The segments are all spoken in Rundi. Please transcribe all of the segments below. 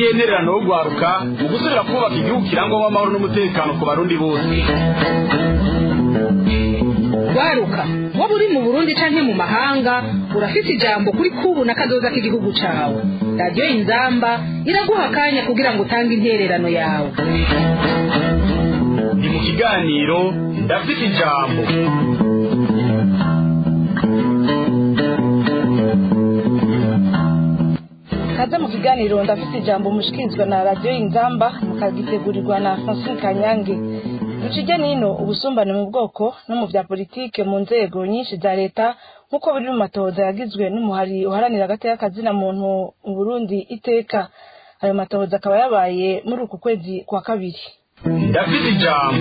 n'iyihe ntererano yo guharuka mu gusubira kubaka igihugu kirangwamo amahoro n'umutekano ku barundi bose waruka waba uri mu burundi canke mu mahanga urafise ijambo kuri kubu na kazoza k'igihugu cawe radiyo inzamba iraguha akanya kugira ngo utange intererano yawe ni mu kiganiro ndafite ijambo kaza mu kiganiro ndafite ijambo mushikirizwa na radiyo inzamba mukagitegurirwa na francine kanyange ducije nino ubusumbane mu bwoko no mu bya politike mu nzego nyinshi za leta nk'uko biri mu matohoza yagizwe n'umuhari uharanira agateka kazina muntu mu burundi iteka ayo matohoza akaba yabaye muri uku kwezi kwa kabiri ndafite ijambo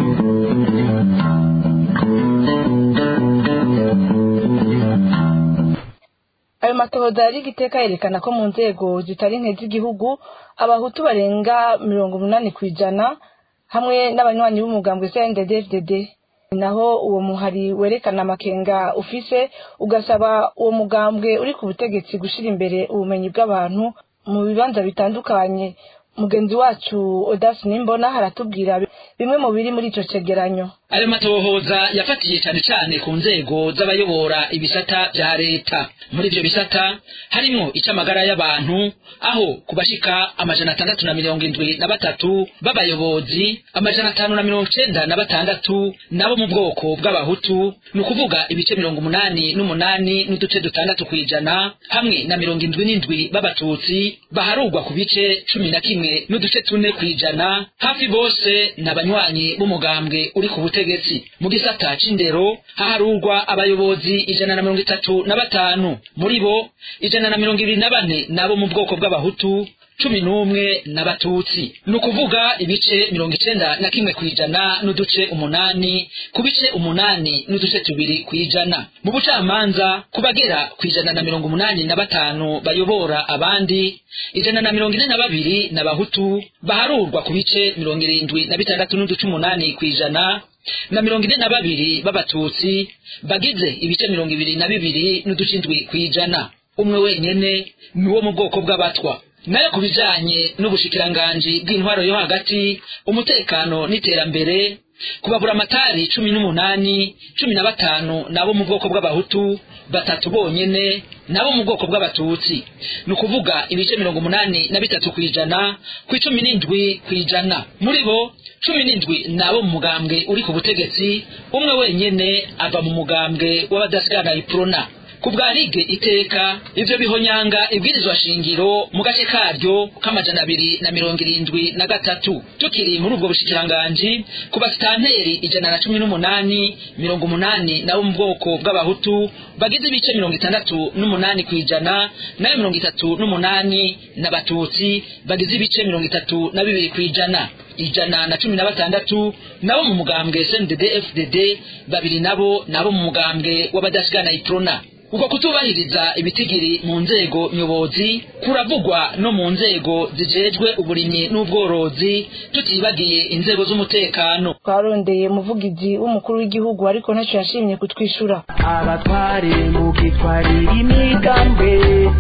ayo matohoza yari igiteka yerekana ko mu nzego zitari nke z'igihugu abahutu barenga mirongo umunani ku ijana hamwe n'abanywanyi b'umugambwe CNDD-FDD naho uwo muhari werekana amakenga ufise ugasaba uwo mugambwe uri ku butegetsi gushira imbere ubumenyi bw'abantu mu bibanza bitandukanye mugenzi wacu Odasi Nimbona haratubwira bimwe mu biri muri ico cegeranyo ayo matohoza yafatiye cyane cyane ku nzego z'abayobora ibisata bya leta muri ivyo bisata harimwo ic'amagara y'abantu aho kubashika amajana atandatu na mirongo indwi na batatu b'abayobozi amajana atanu na mirongo icenda na batandatu nabo mu bwoko bw'abahutu ni ukuvuga ibice mirongo umunani n'umunani n'uduce dutandatu kw'ijana hamwe na mirongo indwi n'indwi b'abatutsi baharugwa ku bice cumi na kimwe n'uduce tune kw'ijana hafi bose ni abanywanyi b'umugambwe uri ku butegetsi ubutegetsi mu gisata c'indero haharurwa abayobozi ijana na mirongo itatu na batanu muri bo ijana na mirongo ibiri na bane nabo mu bwoko bw'abahutu cumi n'umwe n'abatutsi ni ukuvuga ibice mirongo icenda na kimwe kw'ijana n'uduce umunani ku bice umunani n'uduce tubiri kw'ijana mu bucamanza ku bagera kw'ijana na mirongo umunani na batanu bayobora abandi ijana na mirongo ine na babiri n'abahutu baharurwa ku bice mirongo irindwi na bitandatu n'uduce umunani kw'ijana na mirongo ine na babiri b'abatutsi bagize ibice mirongo ibiri na bibiri n'uduce indwi kw'ijana umwe wenyene ni wo mu bwoko bw'abatwa nayo ku bijanye n'ubushikiranganji bw'intwaro yo hagati umutekano n'iterambere kubabura amatari cumi n'umunani cumi na batanu nabo mu bwoko bw'abahutu batatu bonyene nabo mu bwoko bw'abatutsi ni ukuvuga ibice mirongo umunani na bitatu kw'ijana ku icumi n'indwi kw'ijana muri bo cumi n'indwi nabo mu mugambwe uri ku butegetsi umwe wenyene ava mu mugambwe w'abadasigana iprona ku bwa lige iteka ivyo bihonyanga ibwirizwa shingiro mu gace karyo k'amajana abiri na mirongo irindwi na gatatu tukiri muri ubwo bushikiranganji ku basitanteri ijana na cumi n'umunani mirongo umunani nabo mu bwoko bw'abahutu bagize ibice mirongo itandatu n'umunani kw'ijana nayo mirongo itatu n'umunani n'abatutsi bagize ibice mirongo itatu na bibiri kw'ijana ijana na cumi na batandatu nabo mu mugambwe SNDD FDD babiri nabo nabo mu mugambwe w'abadasigana iprona uko kutubahiriza ibitigiri mu nzego nyobozi kuravugwa no mu nzego zijejwe uburimyi n'ubworozi tutibagiye inzego z'umutekano twarondeye umuvugizi w'umukuru w'igihugu ariko ntacyo yashimye kutwishura abatware mugitwarira imigambwe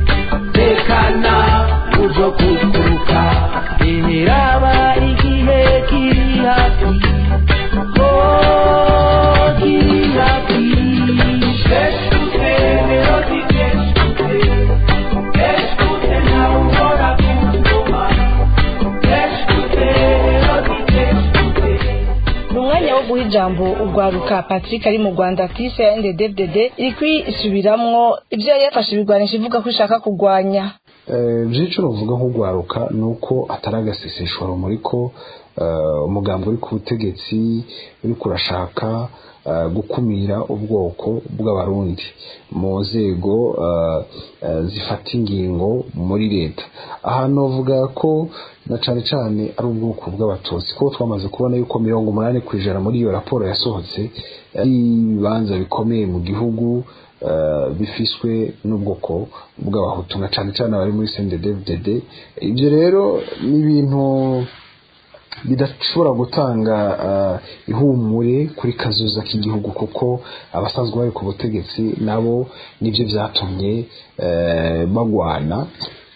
tekana uzo kuturuka eheraba igihe kiri hafi oh kiri hafi umwanya wo guha ijambo urwaruka patrick ari mu rwanda tise ya nddddd iri kwisubiramwo ibyo yari yafashe ibigwanisha ivuga ko ishaka kurwanya byinshi uvuga nk'urwaruka ni uko atari agaseseshwa rumuri ko umugambi uri ku butegetsi uri kurashaka gukumira ubwoko bw'abarundi mu nzego zifata ingingo muri leta ahantu bavuga ko na cyane cyane ari ubwoko bw'abatutsi kuko twamaze kubona yuko mirongo umunani ku ijana muri iyo raporo yasohotse ari ibibanza bikomeye mu gihugu bifiswe n'ubwoko bw'abahutu na cyane cyane abari muri CNDD-FDD ibyo rero ni ibintu bidashobora gutanga ihumure kuri kazoza k'igihugu kuko abasanzwe bari ku butegetsi nabo nibyo byatumye bagwana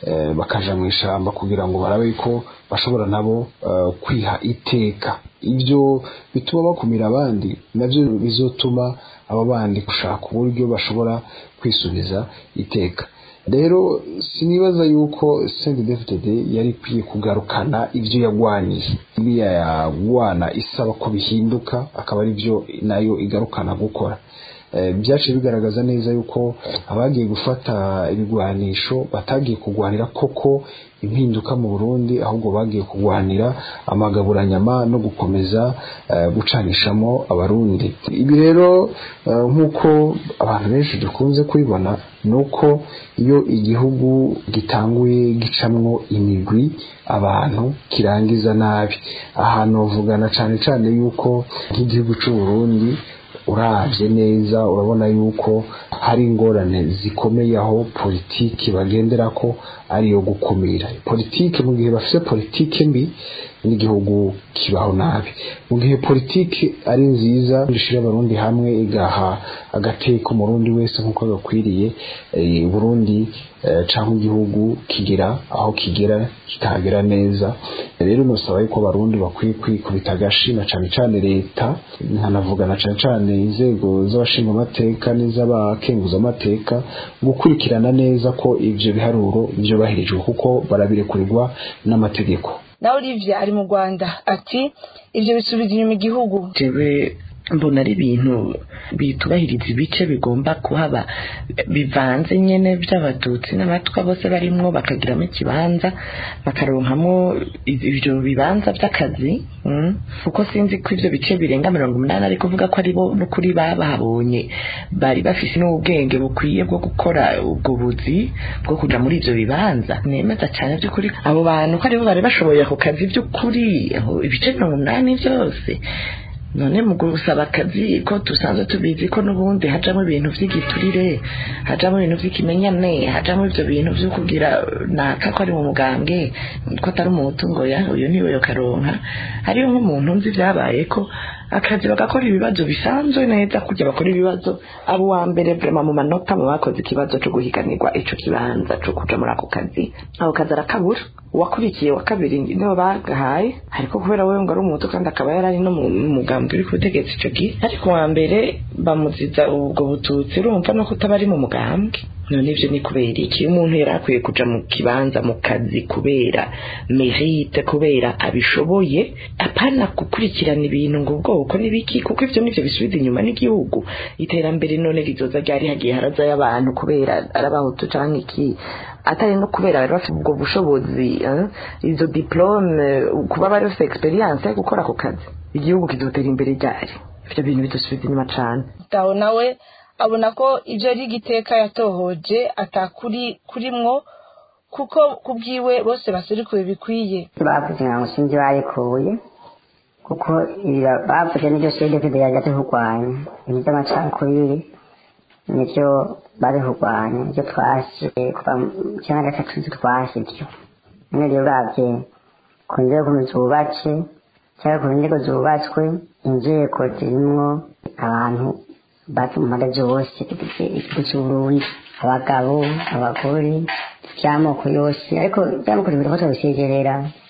eh, bakaja mu ishamba kugira ngo barabe ko bashobora nabo eh, kwiha iteka ibyo bituma bakumira abandi nabyo bizotuma abo bandi gushaka uburyo bashobora kwisubiza iteka rero sinibaza yuko CNDD-FDD yari ikwiye kugarukana ibyo yagwaniye iriya yagwana isaba ko bihinduka akaba ari byo nayo igarukana gukora Eh, byaciye bigaragaza neza yuko abagiye gufata ibigwanisho batagiye kugwanira koko impinduka mu Burundi ahubwo bagiye kugwanira amagaburanyama no gukomeza eh, gucanishamo abarundi ibi rero eh, nk'uko abantu benshi dukunze kubibona ni uko iyo igihugu gitanguye gicamwo imigwi abantu kirangiza nabi ahantu bavugana cyane cyane yuko nk'igihugu cy'u Burundi uravye neza urabona yuko hari ingorane zikomeye aho politiki bagendera ko ari iyo gukumira politiki mu gihe bafite politiki mbi n'igihugu kibaho nabi mu gihe politiki ari nziza ishira abarundi hamwe igaha agateko umurundi wese nk'uko gakwiriye eh, Burundi eh, canke igihugu kigira aho kigera kikahagera neza rero nosaba yuko abarundi bakwiye kwikubita agashi na cane cane leta nkanavuga na cane cane inzego z'abashinga amateka n'iz'abakenguza amateka gukurikirana neza ko ivyo biharuro vyubahirijwe kuko barabirekurirwa n'amategeko na Olivia ari mu Rwanda ati ibyo bisubiza inyuma igihugu jewe mbona ari ibintu bitubahiriza ibice bigomba kuhaba bivanze nyene by'abatutsi n'abatwa bose barimwo bakagiramo ikibanza bakaronkamo ibyo bibanza by'akazi mm. kuko sinzi ko ivyo bice birenga mirongo umunani ari kuvuga ko ari bo n'ukuri babahabonye bari bafise n'ubwenge bukwiye bwo gukora ubwo buzi bwo kuja muri ivyo bibanza nemeza cane by'ukuri abo bantu ko aribo bari bashoboye ako kazi by'ukuri aho ibice mirongo umunani byose none mu gusaba akazi ko dusanzwe tubizi ko n'ubundi hajamo ibintu by'igiturire hajamo ibintu by'ikimenyane hajamo ibyo bintu byo kugira naka ko ari mu mugambwe ko atari umuhutu ngo ya uyu niwe yo karonka hariyo nk'umuntu nzi byabaye ko akazi bagakora ibibazo bisanzwe neza kujya bakora ibibazo abo wa mbere vrema mu manota mu bakoze ikibazo cyo guhiganirwa ico kibanza cyo kuja muri ako kazi ako kazi arakabura uwakurikiye wa kabiri niwe bagahaye ariko kubera wewe ngo ari umuhutu kandi akaba yari ari no mu mugambi uri ku butegetsi ico gihe ariko wa mbere bamuziza ubwo bututsi urumva no kutaba ari mu mugambwe none ivyo ni kubera iki umuntu yari akwiye kuja mu kibanza mu kazi kubera merite kubera abishoboye apana gukurikirana ibintu ngo ubwoko n'ibiki kuko ivyo nivyo bisubiza inyuma n'igihugu iterambere none rizoza ryari hagiye harazayo abantu kubera ari abahutu canke iki atari no kubera bari bafite ubwo bushobozi eh, izo diplome kuba bari bafite experience yo gukora ako kazi igihugu kizotera imbere ryari ivyo bintu bidusubiza inyuma cane taho nawe abona ko ibyo ari igiteka yatohoje atakuri kurimwo kuko kubwiwe bose baserikuye bikwiye bavuze ngo sinzi bayikuye kuko ibyo bavuze n'ibyo sede kugira yajya kurwanya ibintu by'amacakubiri nibyo bari kurwanya ibyo twasi kuva mu cyenda gatatu nzi twasi ibyo none rero uravye ku nzego zubatse cyangwa ku nzego zubatswe inzego zirimwo abantu bazi mu mpande zose igihugu cy'uburundi abagabo abagore by'amoko yose ariko by'amoko bibiri ko bisegerera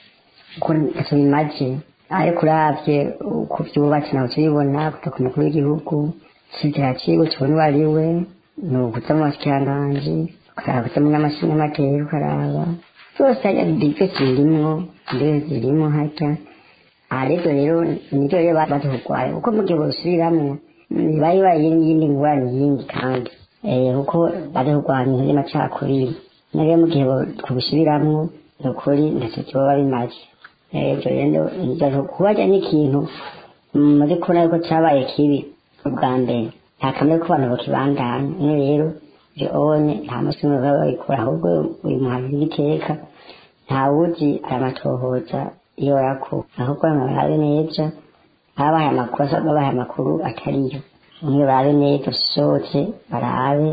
uko ntacyo bimaze ariko uravye uko byubatse nawe tubibona kuva ku mukuru w'igihugu kizira kigo tubona uwo ari we ni ukuza mu bashyikiranganji ukaraba kuza mu n'amashinga amateka ukaraba byose harya bike zirimwo mbere zirimo harya ariko rero nibyo rero baza kurwanya kuko mu gihe basubiramwo bari bayindi ngwara yindi kandi kuko bari kurwanya ibintu by'amacakubiri nayo mu gihe kubisubiramwo ni ukuri ntacyo kiba bimaze ibyo rero kubarya n'ikintu muri kubona yuko cyabaye kibi ubwa mbere nta kamere ko abantu bakibandanya niyo rero ibyo one nta munsi umwe baba babikora ahubwo uyu muhanzi w'igiteka nta wuzi aramatohoza iyo yakuwe ahubwo barabe neza babahaye amakosa babahaye amakuru atariyo niyo barabe neza usohotse barabe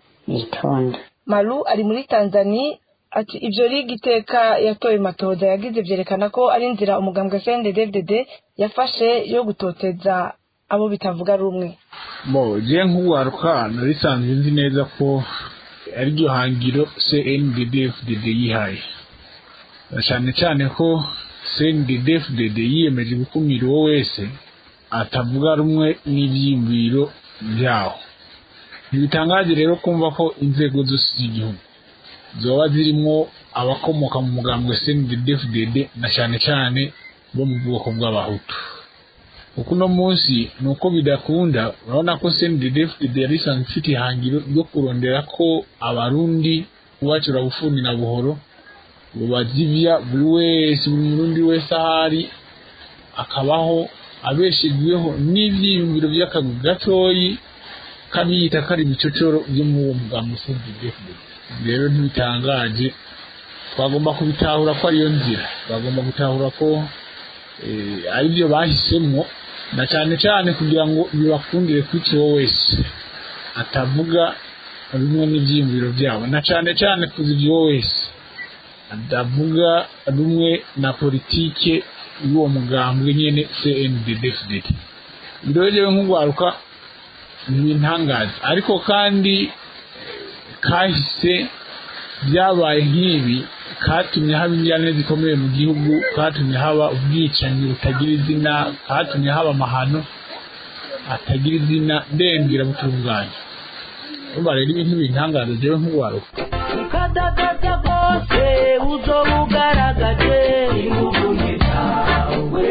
bitonda maru ari muri tanzania ati ibyo riga iteka yatoye matoza yagize byerekana ko ari inzira umugambwe cnddd yafashe yo gutoteza abo bitavuga rumwe bo je nk'uwaruka narisanzwe nzi neza ko ariryo hangiro CNDD-FDD yihaye na cyane cyane ko CNDD-FDD yiyemeje gukumira uwo wese atavuga rumwe n'ibyiyumviro byawo ntibitangaje rero kumva ko inzego zose z'igihugu zoba zirimo abakomoka mu mugambwe CNDD-FDD na cyane cyane bo mu bwoko bw'abahutu kuko uno munsi ni uko bidakunda urabona ko CNDD-FDD yari isanzwe ifite ihangiro ryo kurondera ko abarundi ubacura bufuni na buhoro bubazivya buri wese buri murundi wese ahari akabaho abeshejweho n'ivyiyumviro vy'akagwi gatoyi kabiyita kari ibicocoro vyo mu uwo mugambi CNDD-FDD rero ntibitangaje twagomba kubitahura ko ariyo nzira bagomba gutahura ko ari byo bahisemo na cyane cyane kugira ngo bibakundire kwica uwo wese atavuga rumwe n'ibyiyumviro byabo na cyane cyane kuzibya uwo wese atavuga rumwe na politike y'uwo mugambwe nyene CNDD-FDD birojewe nk'ugwaruka ntibintangaza ariko kandi kahise byabaye nk'ibi katumye haba injyane zikomeye mu gihugu katumye haba ubwicanyi butagira izina katumye haba amahano atagira izina ndembwira butunganye urumva rero ibintu bintangaza jewe nk'uwaruka ukadagaza rwose uzoba ugaragaje imuvunyi zawe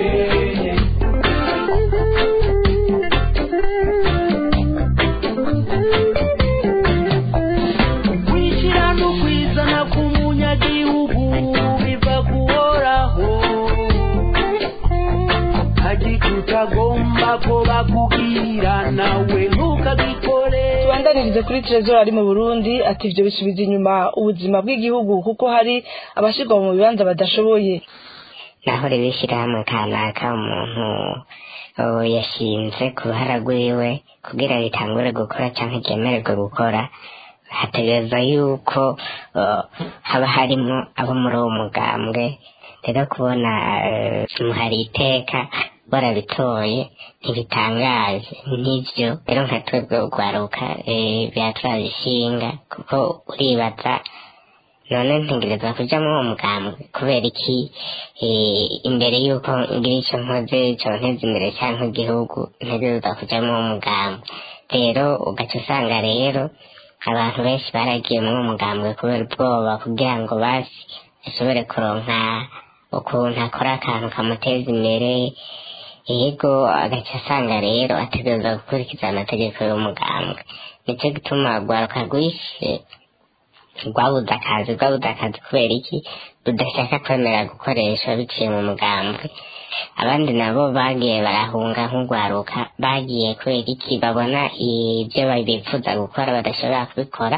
kwishyira no kwizana k'umunyagihugu biva kuhoraho hagika utagomba ko bakubwira nawe ntukagikore tubandanirize kuri trezor ari mu burundi ati ibyo bisubiza inyuma ubuzima bw'igihugu kuko hari abashyirwa mu bibanza badashoboye naho rero ishyirahamwe kanaka umuntu uh, yashinze ku ruhara rwiwe kugira ritangure gukora cyangwa ryemererwe gukora hategereza yuko uh, haba harimo abo muri uwo mugambwe rero kubona uh, hari iteka barabitoye ntibitangaje nivyo rero nka twebwe ugwaruka eh, byaturabishinga kuko uribaza none ntegereza kuja muri uwo mugambwe kubera iki eh, imbere y'uko ngira ico nkoze conteza imbere canke igihugu ntegereza kuja muri uwo mugambwe rero ugaca usanga rero abantu benshi baragiye muri uwo mugambwe kubera ubwoba kugira ngo basi ashobore kuronka ukuntu akora akantu kamuteza imbere yego agaca asanga rero ategereza gukurikiza amategeko y'umugambwe nicyo gituma rwaruka rwishe rwabuze akazi rwabuze akazi kubera iki rudashaka kwemera gukoresha biciye mu mugambwe abandi nabo bagiye barahunga nk'urwaruka bagiye kubera iki babona ibyo bifuza gukora badashobora kubikora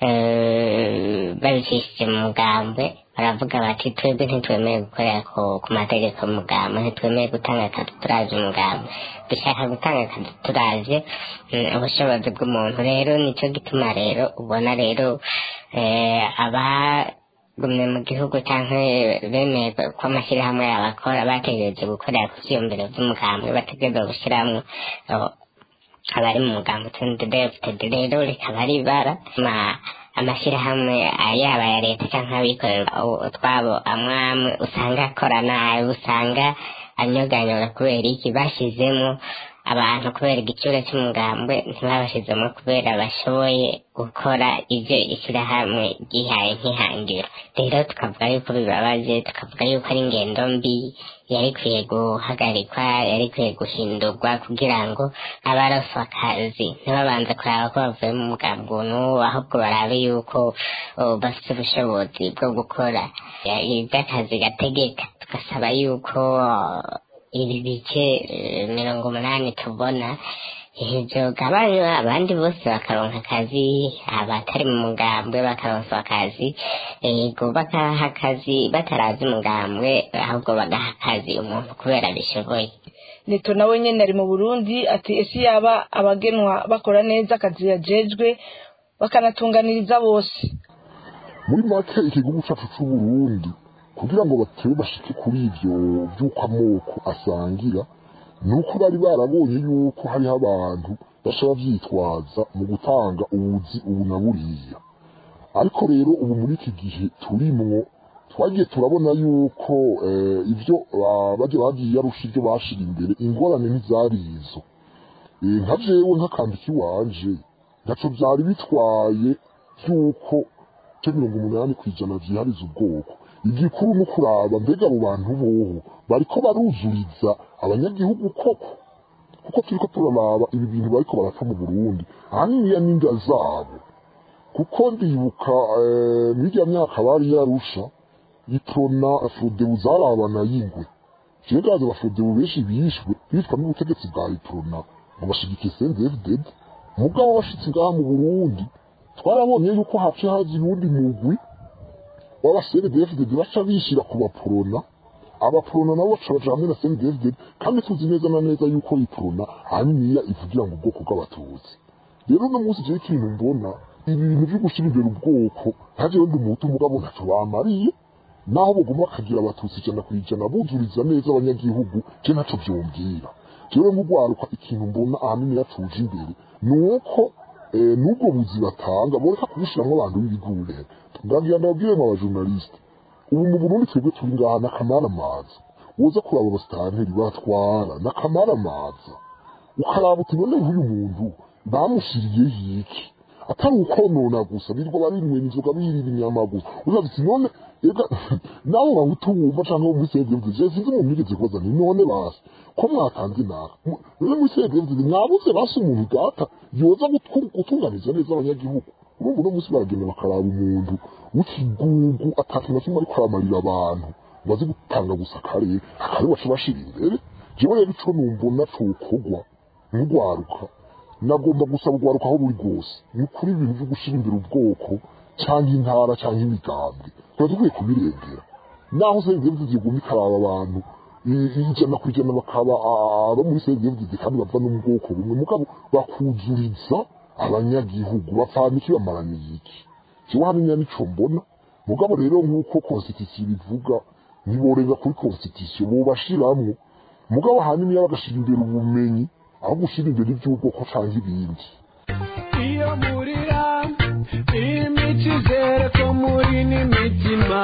eh, babicishije mu mugambwe baravuga bati twebwe ntitwemeye gukorera ku, ku mategeko y'umugambwe ntitwemeye gutanga akazi turaje umugambwe dushaka gutanga akazi turaje mm, ubushobozi bw'umuntu rero nicyo gituma rero ubona rero eh, aba gumye mu gihugu cyangwa bemeye ko amashyirahamwe abakora bategereje gukorera ku byiyumviro by'umugambwe bategereza gushyiramo abari mu mugambo tndefutd rero rikaba ari ibara ma- amashyirahamwe yaba ya leta cyangwa abikorera utwabo amwe amwe usanga akora nabi usanga anyoganyora kubera iki bashyizemo abantu kubera igiciro cy'umugambwe ntibabashyizemo kubera bashoboye gukora ibyo ishyirahamwe ryihaye nk'ihangiro rero tukavuga yuko bibabaje tukavuga yuko ari ingendo mbi yari ikwiye guhagarikwa yari ikwiye guhindurwa kugira ngo abaraswa akazi ntibabanze kuraba ko bavuye mu mugambi n'uwo ahubwo barabe yuko oh, bafite ubushobozi bwo gukora ya- iby'akazi gategeka tugasaba yuko oh, ibi bice eh, mirongo umunani tubona ibyo gabanywa abandi bose bakaronka akazi abatari mu mugambwe bakaronswa akazi ego bakaha akazi batarazi umugambwe ahubwo bagaha akazi umuntu kubera bishoboye neto nawe nyene ari mu burundi ati ese yaba abagenwa bakora neza akazi yajejwe bakanatunganiriza bose muri make igihugu cyacu c'uburundi kugira ngo batere bashike kuri ivyo vy'uko amoko asangira ni uko bari barabonye yuko hariho abantu bashobora vyitwaza mu gutanga ubuzi ubu na buriya ariko rero ubu muri iki gihe turimwo twagiye turabona yuko eh, ibyo ba- bajya bagiye arusha ibyo bashira imbere ingorane ntizari izo Eh, nka jewe nk'akandika iwanje ntaco vyari bitwaye vy'uko ce mirongo umunani kw'ijana vyihariza ubwoko igikuru no kuraba mbega abo bantu boho bariko baruzuriza abanyagihugu koko kuko turiko turaraba ibi bintu bariko barapfa mu burundi ahaniniya n'inda zabo kuko ndibuka eh, mw'irya myaka bari yarusha itrona afrodebu zarabana y'ingwe jewe ndazi abafodebu benshi bishwe bicwa n'ubutegetsi bwa itrona ngo bashigike sendefded mugabo bashitse ngaha mu burundi twarabonye yuko hace haza uwundi mugwi w'abasendefded baca bishira ku baporona abaporona nabo baca baja hamwe na sendefded kandi tuzi neza na neza yuko iporona ahaniniya ivugira ngo ubwoko bw'abatutsi rero uno munsi jewe ikintu mbona ibi bintu vyo gushira imbere ubwoko ntajewe ndi umuhutu mugabo ntaco bamariye naho bagomba bakagira abatutsi ijana ku ijana buzuriza neza abanyagihugu je ntaco vyumvira jewe nk'ugwaruka ikintu mbona ahanini yacuje imbere ni uko eh, n'ubwo buzi batanga boreka kubushiramwo abantu b'ibigure ndagira ndababwire mu abajournaliste ubu mu burundi twebwe turi ngaha n'akamaramaza woza kuraba abasitanteri batwara n'akamaramaza ukaraba uti none nk'uyu muntu bamushiriyeho iki atari ukonona gusa birirwa barinywera inzoga birira inyama gusa uzavuga uti none ega nawe bahutu wumva canke wo muri CNDD je sinzi umuntu yigeze kubaza ni none basi ko mwatanze inaka Mu- none muri CNDD mwabuze basi umuntu data yoza gutu- gutunganiza neza abanyagihugu urumva uno munsi baragenda bakaraba umuntu w'ikigugu atakintu na kimwe ariko aramarira abantu ngo azi gutanga gusa akarere akarere baca bashira imbere jewe rero ico numbona cokorwa nk'ugwaruka nagomba gusaba ugwaruka aho buri rwose ni ukuri ibintu vyo gushira imbere ubwoko cyangwa intara cyangwa imigambwe tuba dukwiye kubirengera naho serivisi ziguma ikaraba abantu i- ijana ku ijana bakaba ah, abo muri serivisi kandi bava no mu bwoko bumwe mugabo bakuzuriza abanyagihugu bapfana iki bamaraniye iki jewe hano nico mbona mugabo rero nk'uko constitution bivuga ntiborega kuri constitution bobashiramwo mugabo ahanini bagashira imbere ubumenyi aho gushira imbere iby'ubwoko canke ibindi iyo murira imico izere ko muri n'imitima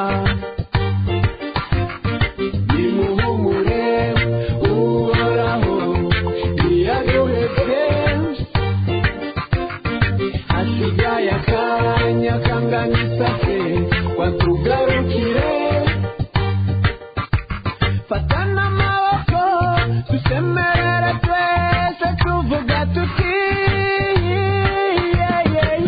nimuhumure uhoraho ntiyaduhebye hasigaye akanya kangana isake watugarukire fatana amaboko dusemerere twese tuvuga tuti yeah, yeah,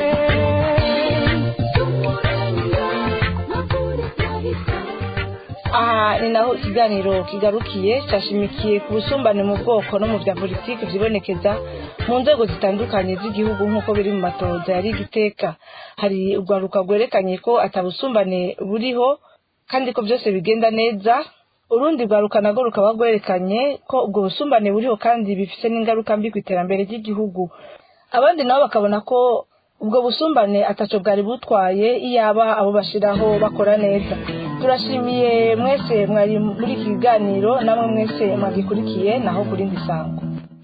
aha ni naho ikiganiro kigarukiye cyashimikiye ku busumbane mu bwoko no mu bya politiki byibonekeza mu nzego zitandukanye z'igihugu nk'uko biri mu matoza yari igiteka hari urwaruka rwerekanye ko atabusumbane buriho kandi ko byose bigenda neza urundi rwaruka narwo rukaba rwerekanye ko ubwo busumbane buriho kandi bifite n'ingaruka mbi ku iterambere ry'igihugu abandi nabo bakabona ko ubwo busumbane ataco bwari butwaye iyaba abo bashiraho bakora neza turashimiye mwese mwari muri iki kiganiro namwe mwese mwagikurikiye naho kuri ndisango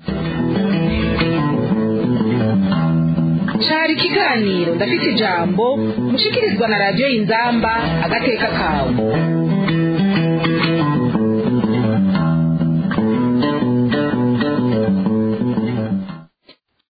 cari ikiganiro ndafite ijambo mushikirizwa na radiyo inzamba agateka kawe